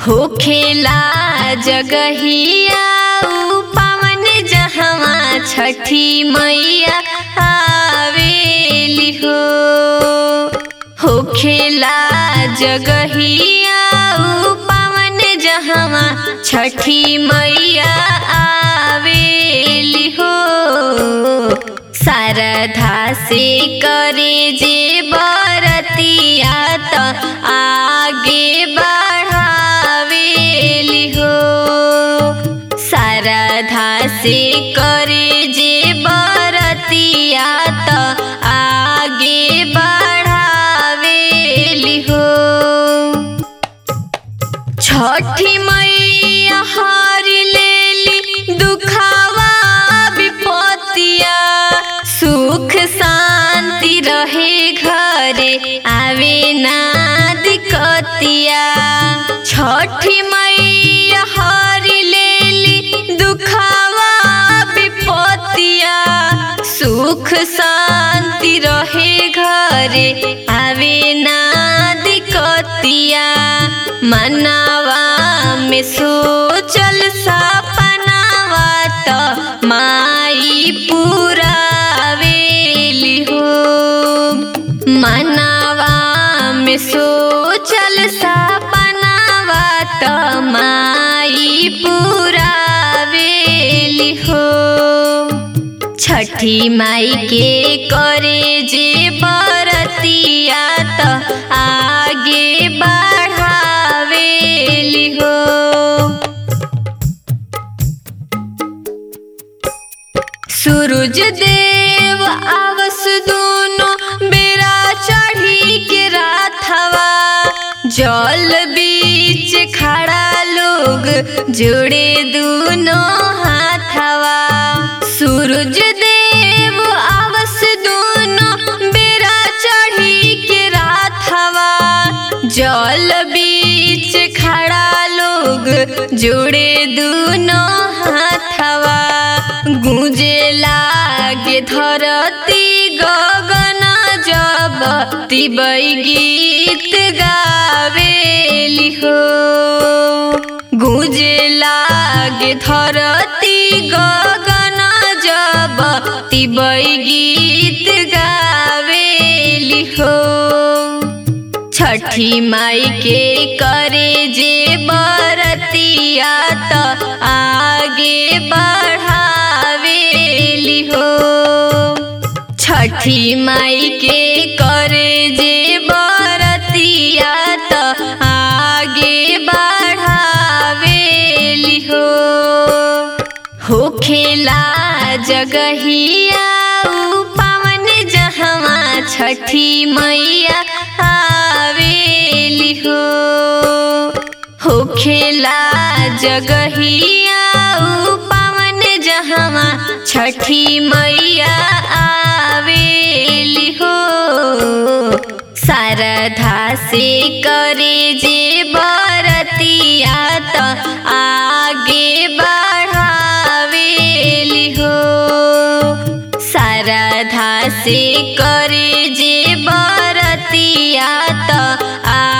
होखेला जगहिया उ पावन जहवा छठी मैया आवेली हो होखेला जगहिया उ पावन जहवा छठी मैया आवेली हो शारदा से करे जे बरतिया त आगे बढ़ावेली हो शारदा से करे जे बरतिया त आगे बढ़ावेली हो छठी मैया हार लेली दुखावा विपतिया सुख शांति रहे घरे आवे ना दिक्कतिया छठी मैया हार लेली दुखावा विपतिया सुख शांति रहे घरे आवे ना दिक्कतिया मनावा में सोचल सपनावा त माई पुरावेली हो मनावा में सोचल सपनावा त माई पुरावेली हो छठी माई के करे जे बरतिया त आगे बढ़ावेली हो सूरज देव आवस दोनों बेरा चढ़ी के राथवा जल बीच खड़ा लोग जोड़े दोनों हाथवा सूरज देव आवस दोनों बेरा चढ़ी के राथवा जल बीच खड़ा लोग जोड़े दोनों हाथवा गूंजे लागे धरती गगन जब तिबै गीत गावेली हो गूंजे लागे धरती गगन जब तिबै गीत गावेली हो छठी माई के करे जे बरतिया त आगे बढ़ावेली हो छठी माई के करे जे बरतिया त आगे बढ़ावेली हो होखेला जगहिया उ पावन जहवा छठी मैया आवेली हो होखेला जगहिया उ पावन जहवा छठी मैया आवेली हो शारदा से करे जे बरतिया त आगे बढ़ावेली हो शारदा से करे जे बरतिया त